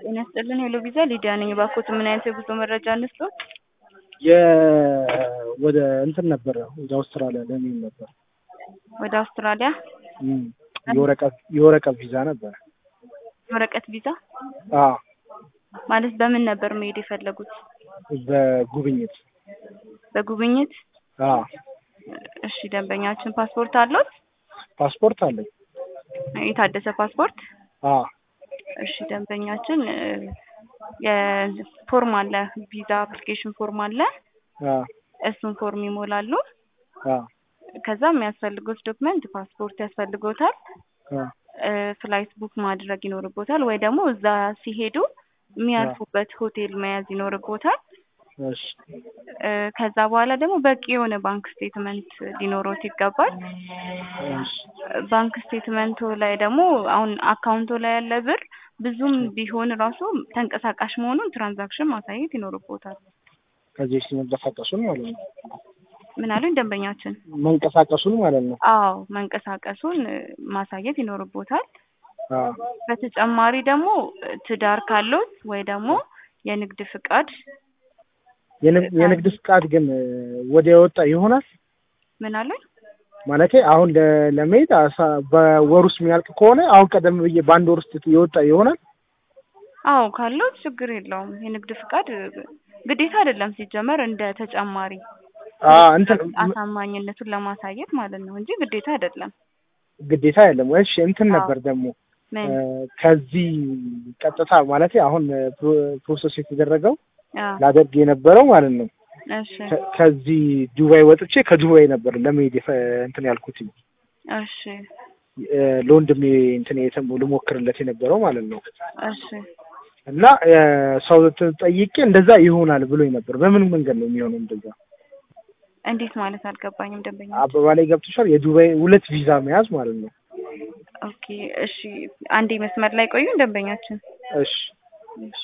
ጤና ይስጥልን ሄሎ ቪዛ ሊዲያ ነኝ። እባክዎት ምን አይነት የጉዞ መረጃ እንስጥዎት? የ ወደ እንትን ነበረ ወደ አውስትራሊያ ለሚል ነበር ወደ አውስትራሊያ እም፣ የወረቀት የወረቀት ቪዛ ነበረ። ወረቀት ቪዛ አዎ ማለት በምን ነበር መሄድ የፈለጉት? በጉብኝት በጉብኝት? አዎ እሺ ደንበኛችን ፓስፖርት አለዎት? ፓስፖርት አለኝ። የታደሰ ፓስፖርት? አዎ እሺ ደንበኛችን እ፣ የፎርም አለ ቪዛ አፕሊኬሽን ፎርም አለ። አዎ እሱን ፎርም ይሞላሉ። አዎ ከዛ የሚያስፈልጉት ዶክመንት ፓስፖርት ያስፈልጎታል። አዎ እ፣ ፍላይት ቡክ ማድረግ ይኖርቦታል ወይ ደግሞ እዛ ሲሄዱ የሚያርፉበት ሆቴል መያዝ ይኖርቦታል። እሺ እ፣ ከዛ በኋላ ደግሞ በቂ የሆነ ባንክ ስቴትመንት ሊኖሮት ይገባል። እሺ ባንክ ስቴትመንቱ ላይ ደግሞ አሁን አካውንቱ ላይ ያለ ብር ብዙም ቢሆን ራሱ ተንቀሳቃሽ መሆኑን ትራንዛክሽን ማሳየት ይኖርቦታል። ከዚህ በፊት መንቀሳቀሱን ማለት ነው። ምን አሉኝ ደንበኛችን? መንቀሳቀሱን ማለት ነው። አዎ መንቀሳቀሱን እ፣ ማሳየት ይኖርቦታል። አዎ በተጨማሪ ደግሞ እ፣ ትዳር ካለዎት ወይ ደግሞ የንግድ ፍቃድ የንግ- የንግድ ፍቃድ ግን እ፣ ወዲያ የወጣ ይሆናል ምን አሉኝ? ማለቴ አሁን ለ- ለመሄድ አሳ- በወር ውስጥ የሚያልቅ ከሆነ አሁን ቀደም ብዬ በአንድ ወር ውስጥ የወጣ ይሆናል። አዎ ካለዎት ችግር የለውም። የንግድ ፍቃድ እ፣ ግዴታ አይደለም ሲጀመር እንደ ተጨማሪ አ እንትን አሳማኝነቱን ለማሳየት ማለት ነው እንጂ ግዴታ አይደለም። ግዴታ አይደለም። እሺ እንትን አዎ። ነበር ደግሞ ምን? እ፣ ከዚህ ቀጥታ ማለቴ አሁን እ፣ ፕሮ- ፕሮሰስ የተደረገው አዎ ላደርግ የነበረው ማለት ነው እሺ ከ- ከዚህ ዱባይ ወጥቼ ከዱባይ ነበር ለመሄድ የፈ- እንትን ያልኩት እሺ እ፣ ለወንድሜ እንትን የተም ልሞክርለት የነበረው ማለት ነው እሺ እና እ፣ ሰው ት- ጠይቄ እንደዛ ይሆናል ብሎኝ ነበር። በምን መንገድ ነው የሚሆነው እንደዛ? እንዴት ማለት አልገባኝም ደንበኛ። አበባ ላይ ገብቶሻል? የዱባይ ሁለት ቪዛ መያዝ ማለት ነው። ኦኬ እሺ አንዴ መስመር ላይ ቆዩ ደንበኛችን። እሺ እሺ